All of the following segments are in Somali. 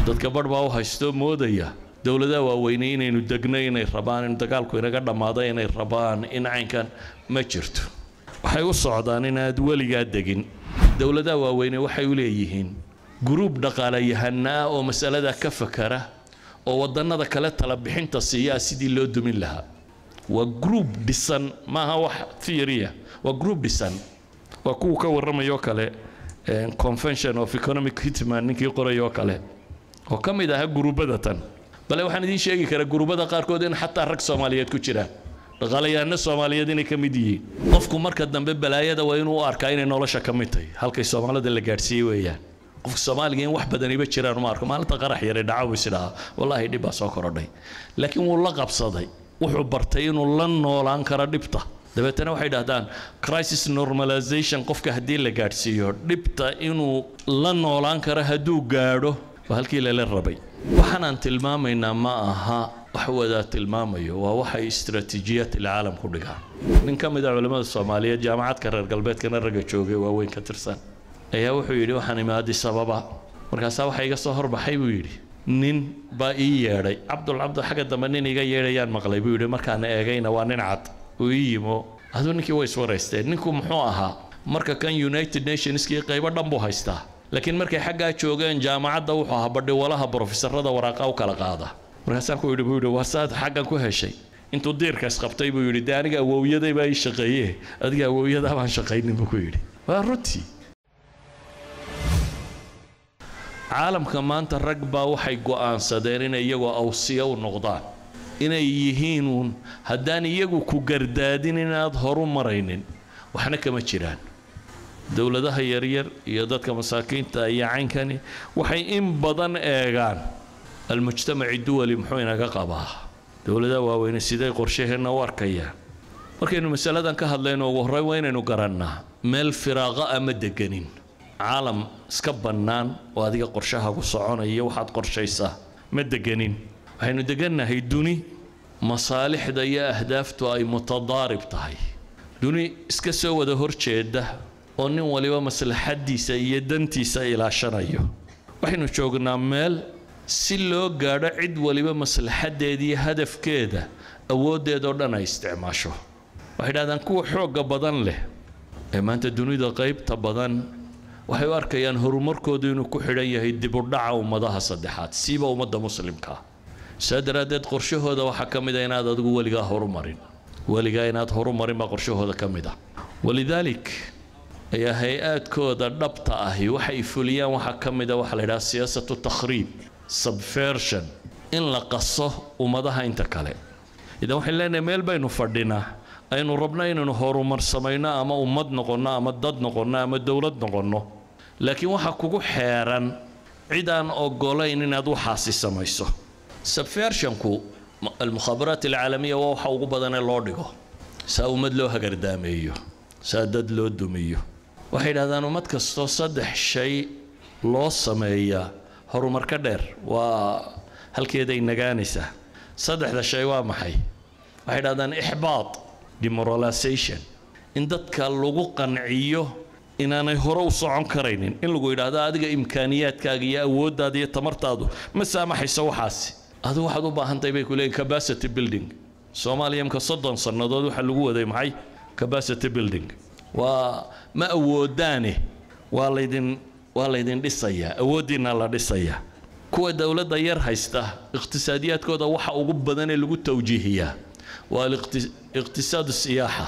dadka barh baa u haystoo moodaya dowladaha waaweynay inaynu degno inay rabaan in dagaalku inaga dhammaado inay rabaan in caynkan ma jirto waxay u socdaan inaad weligaa degin dowladaha waaweyne waxay u leeyihiin guruub dhaqaalayahana ah oo masalada ka fakara oo wadannada kale tala bixinta siiyaa sidii loo dumin lahaa waa group dhisan maaha wax theoria waa group dhisan waa kuwa ka warramayoo kale convention of economic hitman ninkii qorayoo kale oo ka mid ahaa guruubada tan bale waxaan idiin sheegi karaa guruubada qaarkood in xataa rag soomaaliyeed ku jiraan dhaqaalayahano soomaaliyeed inay ka mid yihiin qofku marka dambe balaayada waa inuu u arkaa inay nolosha ka mid tahay halkay soomaalida la gaadhsiiyey weeyaan qofka soomaaliga in wax badaniba jiraan uma arko maalinta qarax yare dhaca buu isidhahaa wallaahi dhib baa soo korodhay laakiin wuu la qabsaday wuxuu bartay inuu la noolaan karo dhibta dabeetana waxay dhahdaan crisis normalization qofka haddii la gaadhsiiyo dhibta inuu la noolaan karo hadduu gaadho waa halkii lala rabay waxaanaan tilmaamaynaa ma aha wax wadaa tilmaamayo waa waxay istaraatiijiyaad ilcaalam ku dhigaan nin ka mid a culimmada soomaaliyeed jaamacadka reer galbeedkana ragga joogay waaweyn ka tirsan ayaa wuxuu yidhi waxaan imaadi sababa markaasaa waxa iga soo horbaxay buu yidhi nin baa ii yeedhay cabdul cabdu xagga dambe nin iga yeedhayaan maqlay buu yidhi markaan eegayna waa nin cad uu ii yimo aduu ninkii way iswaraysteen ninku muxuu ahaa marka kan united nationskii qaybo dhan buu haystaa laakiin markay xaggaa joogeen jaamacadda wuxuu ahaa badhiwalaha brofesorada waraaqa u kala qaada markaasaan ku yidhi buu yidhi waa saad xaggan ku heshay intuu diirka isqabtay buu yidhi dee aniga awowyaday baa ii shaqeeye adiga awowyadaa baan shaqaynin buu ku yidhi waa runtii caalamka maanta rag baa waxay go'aansadeen inay iyagoo awsiya u noqdaan inay yihiin uun haddaan iyagu ku gardaadin inaad horu maraynin waxna kama jiraan dowladaha yaryar iyo dadka masaakiinta iyo caynkani waxay in badan eegaan almujtamaci duwali muxuu inaga qabaa dowladaha waaweyne siday qorshaheenna u arkayaan markaynu masaladan ka hadlayno ugu horreyn waa inaynu garannaa meel firaaqa ama deganin caalam iska bannaan oo adiga qorshahaagu soconaya waxaad qorshaysaa ma deganin waxaynu degannahay duni masaalixda iyo ahdaaftu ay mutadaarib tahay duni iska soo wada horjeeda oo nin waliba maslaxadiisa iyo dantiisa ilaashanayo waxaynu joognaa meel si loo gaadho cid waliba maslaxadeeda iyo hadafkeeda awooddeedoo dhan ay isticmaasho waxay dhahdaan kuwa xoogga badan leh ee maanta dunida qaybta badan waxay u arkayaan horumarkoodu inuu ku xidhan yahay dibudhaca ummadaha saddexaad siiba ummadda muslimkaa saa daraaddeed qorshahooda waxaa ka mid a inaad adigu weligaa horumarin weligaa inaad horumarin baa qorshahooda ka mid ah walidaalik ayaa hay-aadkooda dhabta ahi waxay fuliyaan waxaa ka mid a waxaa la yidhaha siyaasatu takhriib subversion in la qaso ummadaha inta kale idan waxayn leenahay meel baynu fadhinaa aynu rabno inaynu horumar samayno ama ummad noqonno ama dad noqonno ama dowlad noqonno laakiin waxaa kugu xeeran cid aan ogolayn inaad waxaasi samayso subversionku almukhaabaraat alcaalamiya waa waxa ugu badanee loo dhigo saa ummad loo hagardaameeyo saa dad loo dumiyo waxay yidhahdaan ummad kastoo saddex shay loo sameeyaa horumar ka dheer waa halkeeday nagaanaysaa saddexda shay waa maxay waxay yidhahdaan ixbaad demoralization in dadka lagu qanciyo inaanay hore u socon karaynin in lagu yidhaahdo adiga imkaaniyaadkaaga iyo awooddaada iyo tamartaadu ma saamaxayso waxaasi adigu waxaad u baahantahay bay ku leeyihin capacity building soomaaliya imka soddon sannadood waxaa lagu waday maxay capacity building waa ma awoodaane waa laydin waa laydin dhisayaa awooddiina la dhisayaa kuwa dowladda yar haysta iqhtisaadiyaadkooda waxa ugu badan ee lagu tawjiihiyaa waa iqtisaadu siyaaxa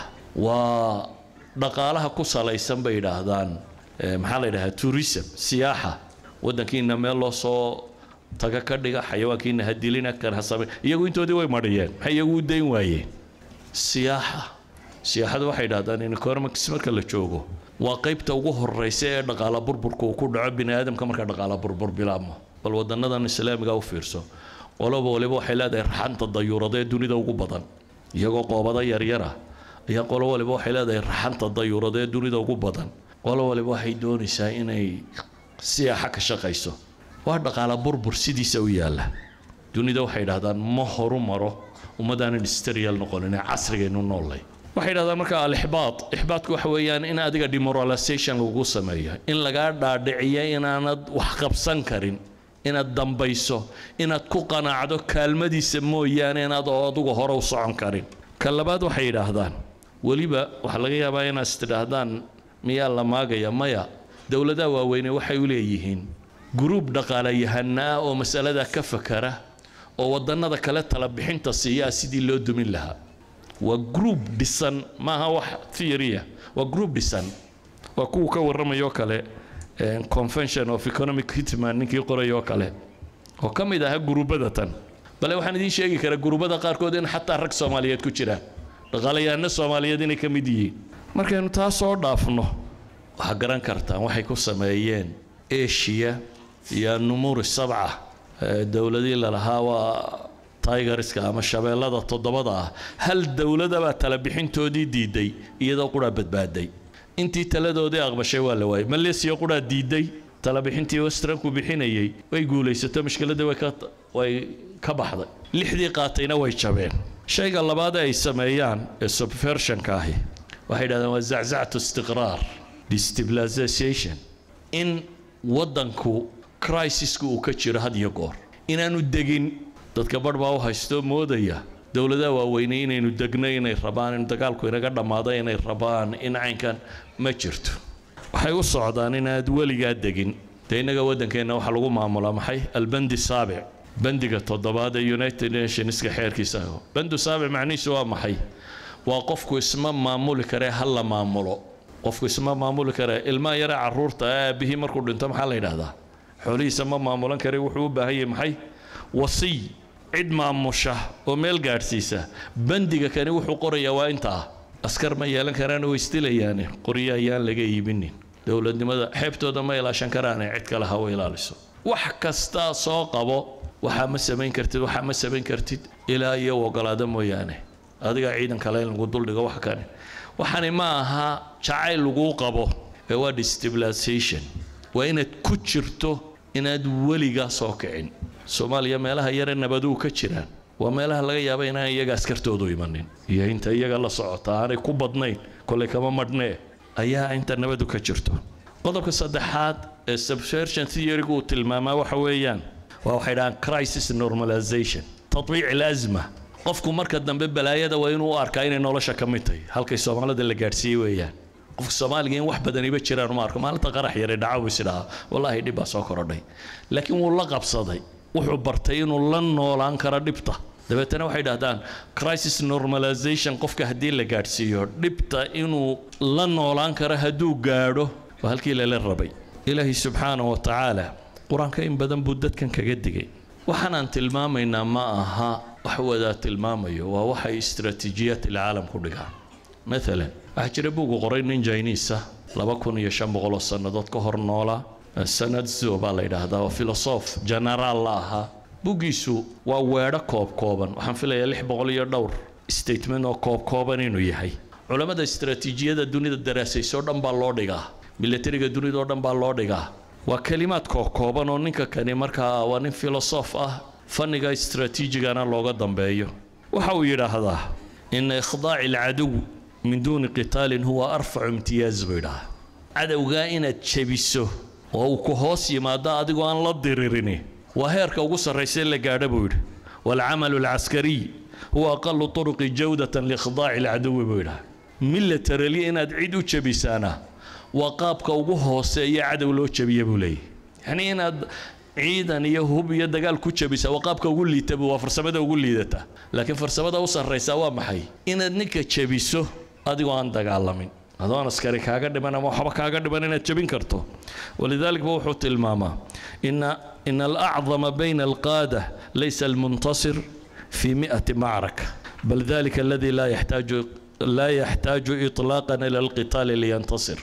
waa dhaqaalaha ku salaysan bay yidhaahdaan maxaa la yidhahdaa tourism siyaaxa waddankiina meel loo soo taga ka dhiga xayawaankiina ha dilina kan ha same iyagu intoodii way mariyeen maxay iyagu u dayn waayeen siyaaxa siyaaxadu waxay yidhahdaan in economics marka la joogo waa qaybta ugu horeysa ee dhaqaala burburka uu ku dhaco bini aadamka marka dhaqaala burbur bilaabmo bal wadanadan islaamiga u fiirso qoloba waliba waxay leedahay raxanta dayuurada ee dunida ugu badan iyagoo qoobada yaryara ayaa qolo waliba waxay leedahay raxanta dayuurada ee dunida ugu badan qolo waliba waxay doonaysaa inay siyaaxa ka shaqayso waa dhaqaala burbur sidiisa u yaalla dunida waxay yidhahdaan ma horu maro ummadaan industrial noqonin ee casrigaynu noollay waxay yidhahdaan marka alixbaad ixbaadku waxa weeyaan in adiga demoralization lagu sameeyo in lagaa dhaadhiciyo inaanad wax qabsan karin inaad dambayso inaad ku qanacdo kaalmadiisa mooyaane inaad oo adugu hore u socon karin ka labaad waxay yidhaahdaan weliba waxaa laga yaabaa inaad istidhaahdaan miyaa la maagaya maya dowladaha waaweyne waxay u leeyihiin guruub dhaqaalayahana ah oo masalada ka fakara oo wadannada kale tala bixinta siiyaa sidii loo dumin lahaa waa group dhisan maaha wax theoria waa group dhisan waa kuwa ka warramayoo kale convention of economic hitman ninkii qorayoo kale oo ka mid ahaa guruubada tan bale waxaan idiin sheegi karaa guruubada qaarkood in xataa rag soomaaliyeed ku jiraan dhaqaalayahano soomaaliyeed inay ka mid yihiin markaynu taa soo dhaafno waxaa garan kartaan waxay ku sameeyeen asia iyo numuuri sabca dowladii lalahaa waa tigerska ama shabeellada toddobada ah hal dowladabaa tala bixintoodii diiday iyadoo quraa badbaaday intii taladoodii aqbashay waa la waayay malaysia quraa diiday talabixintii westranku bixinayay way guulaysato mushkiladii way ka baxday lixdii qaatayna way jabeen shayga labaad ay sameeyaan ee subversionka ahi waxay yidhahdeen waa zaczactu istiqraar destabilization in waddanku crisiska uu ka jiro had iyo goor inaanu degin dadka barh baa u haystoo moodaya dowladaha waaweynay inaynu degno inay rabaan in dagaalku inaga dhammaado inay rabaan in caynkan ma jirto waxay u socdaan inaad weligaa degin dee innaga waddankeenna waxaa lagu maamulaa maxay albandi saabic bandiga toddobaad ee united nationska xeerkiisa aho bandu saabic macnihiisu waa maxay waa qofku isma maamuli karee ha la maamulo qofku isma maamuli karee ilmaha yare carruurta aabihii markuu dhinto maxaa la yidhaahdaa xoolihiisa ma maamulan kare wuxuu u baahan yahay maxay wasiy cid maamusha oo meel gaadhsiisa bandiga kani wuxuu qorayaa waa intaa askar ma yeelan karaan way isdilayaane qoryo ayaan laga iibinin dowladnimada xeebtooda ma ilaashan karaane cid kale ha u ilaaliso wax kastaa soo qabo waxaa ma samayn kartid waxaa ma samayn kartid ilaa iyo ogolaado mooyaane adiga ciidan kale in lagu duldhigo wax kane waxani ma aha jacayl laguu qabo ee waa destabilization waa inaad ku jirto inaad weligaa soo kicin soomaaliya meelaha yare nabaduu ka jiraan waa meelaha laga yaaba inaan iyaga askartoodu imanin iyo inta iyaga la socota aanay ku badnayn kolay kama madhnee ayaa inta nabadu ka jirto qodobka saddexaad ee subversion theorygu uu tilmaamaa waxa weeyaan waa waxay dhahaan crisis normalization tatbiic alazma qofku marka dambe balaayada waa inuu u arkaa inay nolosha ka mid tahay halkay soomaalida la gaadhsiiyey weeyaan qofka soomaaliga in wax badaniba jiraan uma arko maalinta qarax yare dhaca buu isidhahaa wallaahi dhib baa soo korodhay laakiin wuu la qabsaday wuxuu bartay inuu la noolaan karo dhibta dabeetana waxay dhahdaan crisis normalization qofka haddii la gaadhsiiyo dhibta inuu la noolaan karo hadduu gaadho waa halkii lala rabay ilaahay subxaanahu wa tacaala qur-aanka in badan buu dadkan kaga digay waxaanaan tilmaamaynaa ma aha wax wadaa tilmaamayo waa waxay istaraatiijiyaad ilcaalam ku dhigaan maalan waxaa jira buugu qoray nin jiniisa laba kun iyo shan boqol oo sannadood ka hor noolaa sanadso baa la yidhaahdaa oo filosof genaraal la ahaa buggiisu waa weedho koob kooban waxaan filayaa lix boqol iyo dhowr statement oo koob kooban inuu yahay culammada istaraatiijiyada dunida daraasaysoo dhan baa loo dhigaa milatariga dunida oo dhan baa loo dhigaa waa kelimaad koob kooban oo ninka kani markaa waa nin filosof ah fanniga istaraatiijigana looga dambeeyo waxa uu yidhaahdaa ina ikhdaaci alcadow min duuni qitaalin huwa arfacu imtiyaaz buu yidhahaa cadowgaa inaad jebiso oo uu ku hoos yimaado adigoo aan la diririni waa heerka ugu sarraysa la gaadha buu yidhi waalcamalu alcaskariy huwa aqalu turuqi jawdatan liikhdaaci alcadowi buu yidhaha milatarali inaad cid u jebisaana waa qaabka ugu hooseeya cadow loo jebiya buu leeyahy yacnii inaad ciidan iyo hub iyo dagaal ku jabisa waa qaabka ugu liita waa farsamada ugu liidata laakiin farsamada u sarraysa waa maxay inaad ninka jebiso adigoo aan dagaalamin adoon askari kaaga dhiman ama waxba kaaga dhiman inaad jebin karto walidalik ba wuxuu tilmaamaa ina ina alacdama bayna alqaada laysa almuntasir fi mi'ati macraka bal dalika aladi laa yaxtaaju laa yaxtaaju iطlaaqan ila alqitaali liyantasir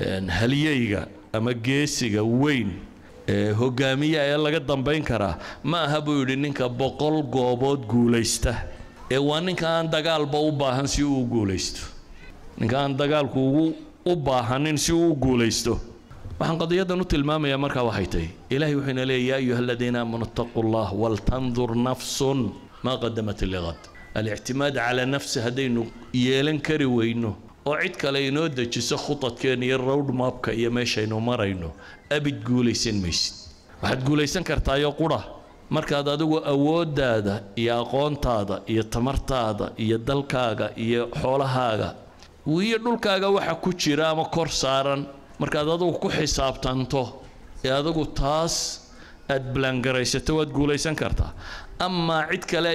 halyeyga ama geesiga weyn ee hogaamiya ee laga dambayn karaa ma aha buu yidhi ninka boqol goobood guulaysta ee waa ninka aan dagaalba u baahan si uu u guulaysto ninka aan dagaalku ugu u baahanin si uu u guulaysto waxaan qadiyadan u tilmaamayaa markaa waxay tahay ilaahay wuxuu ina leeya yaa ayuha aladiina aamanu ittaquu llah waltandur nafsun maa qadamat liqad alictimaad calaa nafsi haddaynu yeelan kari weyno oo cid kale inoo dejiso khudadkeena iyo road mapka iyo meeshaynu marayno abid guulaysan maysid waxaad guulaysan kartaayoo qura markaad adigu awooddaada iyo aqoontaada iyo tamartaada iyo dalkaaga iyo xoolahaaga iyo dhulkaaga waxa ku jira ama kor saaran markaad adigu ku xisaabtanto ee adigu taas aad balangaraysato waad guulaysan kartaa amaa cid kale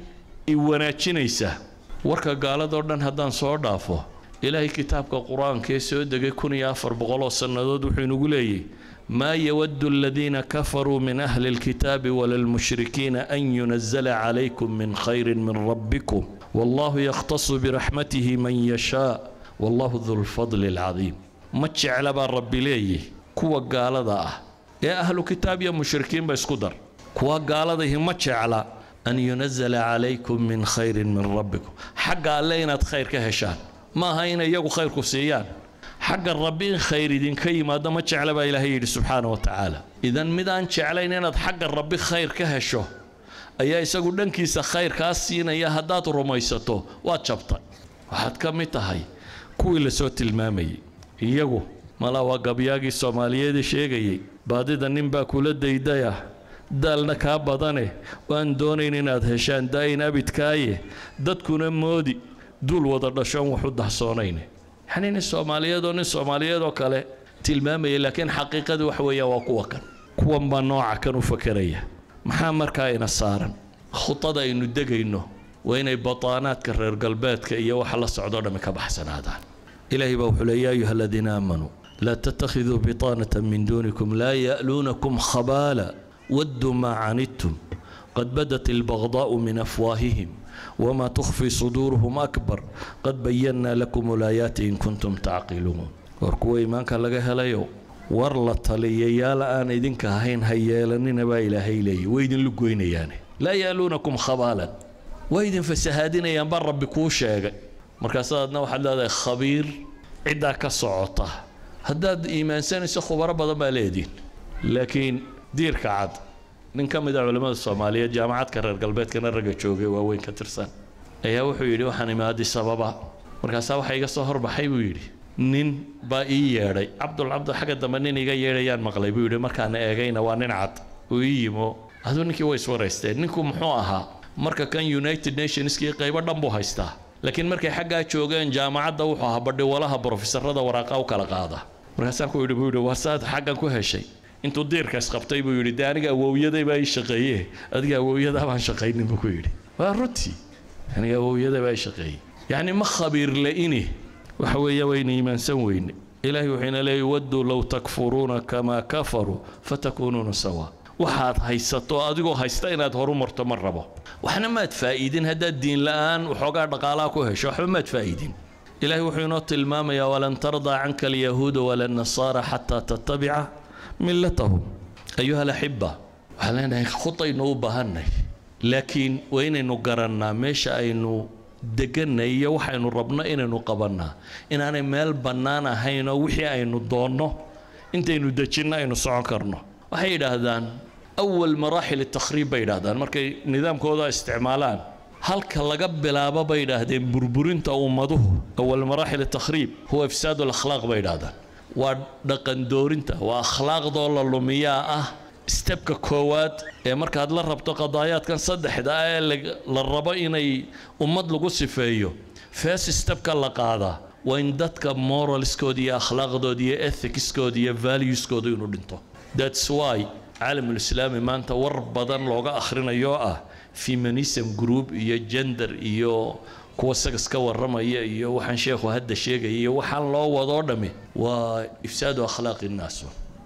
i wanaajinaysa warka gaaladoo dhan haddaan soo dhaafo ilaahay kitaabka qur-aanka ee soo degay kun iyo afar boqoloo sannadood wuxuu inagu leeyahy maa yawaddu aladiina kafaruu min ahli lkitaabi wala lmushrikiina an yunazala calaykum min khayrin min rabbikum wallahu yakhtasu biraxmatihi man yashaa wallahu du lfadli alcadiim ma jecla baa rabbi leeyahy kuwa gaalada ah ee ahlu kitaab iyo mushrikiinba isku dar kuwa gaaladahi ma jecla an yunazala calaykum min khayrin min rabbikum xagga alle inaad khayr ka heshaan ma aha inay iyagu khayrku siiyaan xagga rabbi in khayr idinka yimaado ma jecla baa ilaahay yidhi subxaana wa tacaala idan mid aan jeclayn inaad xagga rabbi khayr ka hesho ayaa isagu dhankiisa khayr kaa siinaya haddaad rumaysato waad jabtay waxaad ka mid tahay kuwii lasoo tilmaamayay iyagu mala waa gabyaagii soomaaliyeed sheegayay baadida ninbaa kula daydaya daalna kaa badane waan doonayn inaad heshaan daayin abidkaaye dadkuna moodi duul wada dhashoon wax u dahsoonayn yacni nin soomaaliyeed oo nin soomaaliyeed oo kale tilmaamaya laakiin xaqiiqadii wax weeyaan waa kuwa kan kuwan baa nooca kan u fakeraya maxaa markaa ina saaran khudada aynu degayno waa inay bataanaadka reer galbeedka iyo waxa la socdoo dhammi ka baxsanaadaan ilaahay baa wuxuu leey yaa ayuha aladiina aamanuu laa tattakhiduu bitaanata min duunikum laa ya'luunakum khabaala wadduu maa canidtum qad badat albagdaa'u min afwaahihim wma tukhfi suduuruhum akbar qad bayannaa lakum ulaayaati in kuntum tacqiluun war kuwa iimaanka laga helayo war la taliyayaal aan idinka ahayn ha yeelanina baa ilaahay leeyay way idin lugoynayaane laa ya'luunakum khabaalan way idin fasahaadinayaan baa rabbi kuu sheegay markaasaadna waxaad leedahay khabiir ciddaa ka socota haddaad iimaansanayso khubaro badan baa leediin laakiin diirka cad nin ka mid a culimmada soomaaliyeed jaamacadka reer galbeedkana ragga joogay waaweyn ka tirsan ayaa wuxuu yidhi waxaan imaadi sababa markaasaa waxa iga soo horbaxay buu yidhi nin baa ii yeedhay cabdul cabdu xagga dambe nin iga yeedhayaan maqlay buu yidhi markaan eegayna waa nin cad uu ii yimo aduu ninkii way iswaraysteen ninku muxuu ahaa marka kan united nationskii qaybo dhan buu haystaa laakiin markay xaggaa joogeen jaamacadda wuxuu ahaa badhiwalaha brofesorada waraaqa u kala qaada markaasaan ku yidhi buu yidhi waa saad xaggan ku heshay intuu diirka isqabtay buu yidhi dee aniga awowyaday baa ii shaqeeye adiga awowyadaa baan shaqaynin buu ku yidhi waa runtii aniga awowyaday baa ii shaqeeyey yacni ma khabiir la-ini waxa weeye wayna iimaansan weyne ilaahay wuxuuna leeyay wadduu low takfuruuna kamaa kafaruu fatakuunuuna sawaa waxaad haysato adigoo haysta inaad horu marto ma rabo waxna maad faa'iidin haddaad diin la'aan waxoogaa dhaqaalaha ku hesho waxba maad faa'iidin ilaahay wuxuu inoo tilmaamayaa walan tardaa canka alyahuuda wala nasaara xataa tattabica millatahum ayuha alaxiba waxaan leenahay khudaynu u baahanay laakiin waa inaynu garannaa meesha aynu deganay iyo waxaynu rabno inaynu qabannaa inaanay meel bannaan ahayn oo wixii aynu doonno intaynu dejinno aynu socon karno waxay yidhaahdaan awal maraaxil takhriib bay yidhaahdaan markay nidaamkooda isticmaalaan halka laga bilaabo bay yidhaahdeen burburinta ummaduhu awal maraaxil takhriib huwa ifsaad alakhlaaq bay yidhaahdaan waa dhaqan doorinta waa akhlaaqdoo la lumiyaa ah stebka koowaad ee markaad la rabto qadaayaadkan saddexda ah ee la rabo inay ummad lagu sifeeyo first stebka la qaadaa waa in dadka moralskooda iyo akhlaaqdooda iyo ethicskooda iyo valueskooda inuu dhinto thats why caalamulislaami maanta war badan looga akhrinayo ah feminism group iyo gender iyo kuwa sagas ka warramaya iyo waxaan sheekhu hadda sheegaya iyo waxaan loo wadoo dhammi waa ifsaadu akhlaaqi nnaas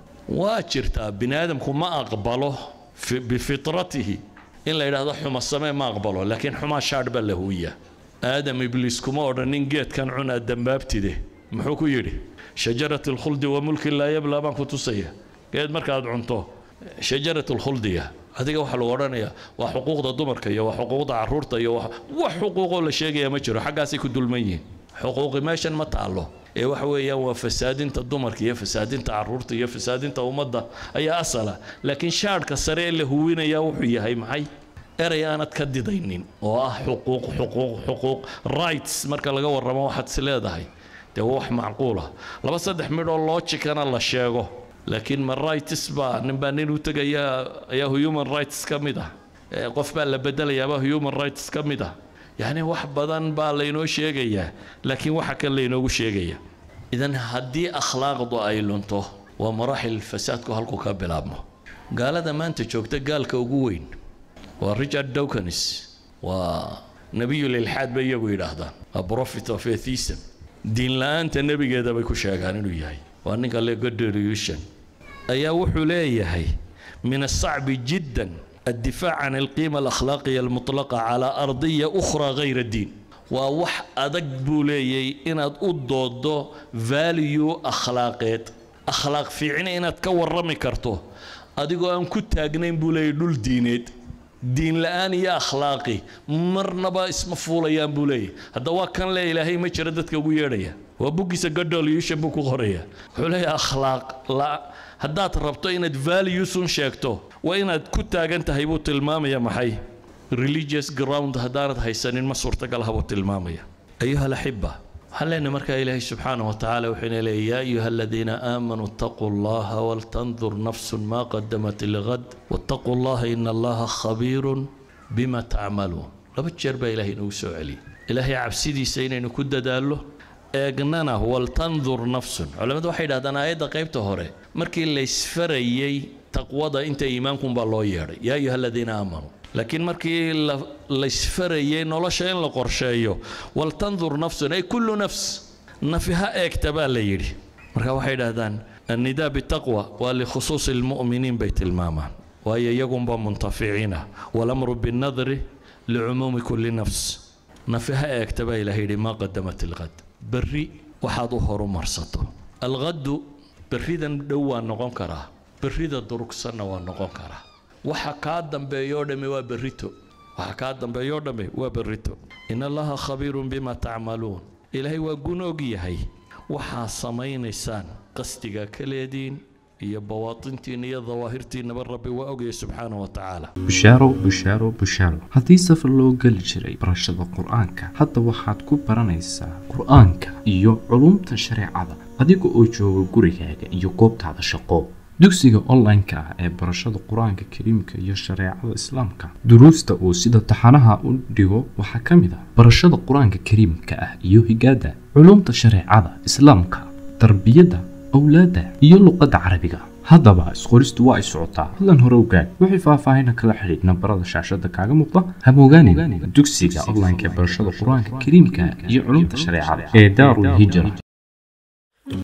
waa jirtaa bini aadamku ma aqbalo bifitratihi in la yidhaahdo xuma samee ma aqbalo laakiin xumaa shaadh baa la huwiyaa aadam ibliis kuma odhanin geedkan cunaa dambaabtide muxuu ku yidhi shajarat alkhuldi wa mulkin laa yablaa baan ku tusaya geed markaad cunto shajarat alkhuldiya adiga waxaa lagu odhanayaa waa xuquuqda dumarka iyo waa xuquuqda caruurta iyo wax xuquuqoo la sheegaya ma jiro xaggaasay ku dulman yihiin xuquuqi meeshan ma taalo ee waxa weeyaan waa fasaadinta dumarka iyo fasaadinta caruurta iyo fasaadinta ummadda ayaa asala laakiin shaadhka sare ee la huwinaya wuxuu yahay maxay erey aanad ka didaynin oo ah xuquuq xuquuq xuquuq rights marka laga warramo waxaad is leedahay dee waa wax macquula laba saddex midhoo loojikana la sheego laakiin ma rights baa nin baa nin u tegaya ayaa human rights ka mid ah qof baa la bedelayaaba human rights ka mid ah yacni wax badan baa laynoo sheegayaa laakiin waxa kan laynoogu sheegaya idan haddii akhlaaqdu ay lunto waa maraaxil fasaadku halku ka bilaabmo gaalada maanta joogta gaalka ugu weyn waa richard dawkins waa nebiyul ilxaad bay iyagu yidhaahdaan a prophet of atheism diin la-aanta nebigeeda bay ku sheegaan inuu yahay waa ninka legodelution ayaa wuxuu leeyahay min asacbi jiddan الدفاع عن القيمة الأخلاقية المطلقة على أرضية أخرى غير الدين ووح أدق بوليي إن أدودو فاليو أخلاقيت أخلاق في عيني إن أتكور رمي كرتو أدقو أن كنت أجنين بوليي دول دينيت دين الآن يا أخلاقي مرنبا اسم فوليان بوليي هذا كان لا إلهي ما شردتك ويريا وبوكي سقدر يشبك غريا حولي أخلاق لا haddaad rabto inaad valuesun sheegto waa inaad ku taagan tahay buu tilmaamaya maxay religious ground haddaanad haysanin ma suurtagal ha buu tilmaamaya ayuha alaxiba waxaan leenahay markaa ilaahay subxaanah wa tacaala wuxuuna leeyahy yaa ayuha aladiina aamanuu ittaquu allaha waltandur nafsun maa qadamat ligad wattaquu allaha ina allaha khabiirun bima tacmaluun laba jeer baa ilaahay inoogu soo celiyay ilaahay cabsidiisa inaynu ku dadaallo eegnana waltandur nafsun culamadu waxay yidhahdaan aayadda qaybta hore markii laysfarayey taqwada inta iimaankunbaa loo yeedhay yaa ayuha aladiina aamanuu laakiin markii laysfarayey nolosha in la qorsheeyo waltandur nafsun ay kullu nafs nafi ha eegta baa la yidhi marka waxay yidhahdaan annidaa bitaqwa waa likhusuusi lmu'miniin bay tilmaamaan waayo iyagunba muntaficiina walamru binnadri licumuumi kulli nafs nafi ha eegta baa ilaha yidhi maa qadamat ilqad berri waxaad u horumarsato alqaddu berridan dhow waa noqon karaa berrida durugsanna waa noqon karaa waxa kaa dambeeyoo dhamme waa berrito waxa kaa dambeeyoo dhamme waa berrito in allaha khabiirun bima tacmaluun ilaahay waa gunoog yahay waxaa samaynaysaan qasdiga ka leediin iyo bawaatintiina iyo dawaahirtiinaba rabbi waa ogaya subxaana wa tacaala bushaaro bushaaro bushaaro haddii safar loo geli jiray barashada qur-aanka hadda waxaad ku baranaysaa qur-aanka iyo culumta shareecada adiga oo jooga gurigaaga iyo goobtaada shaqo dugsiga online-ka ah ee barashada qur-aanka kariimka iyo shareecada islaamka duruusta uu sida taxanaha u dhigo waxaa ka mid ah barashada qur-aanka kariimka ah iyo higaada culumta shareecada islaamka tarbiyadda awlaadda iyo luqadda carabiga haddaba isqoristu waa ay socotaa hadlan hore ogaad wixii faahfaahina kala xidhiidh nambarada shaashada kaaga muuqda hamogaanin dugsiga online-ka ee barashada qur-aanka kariimka iyo culumta shareecada ee daarul hijra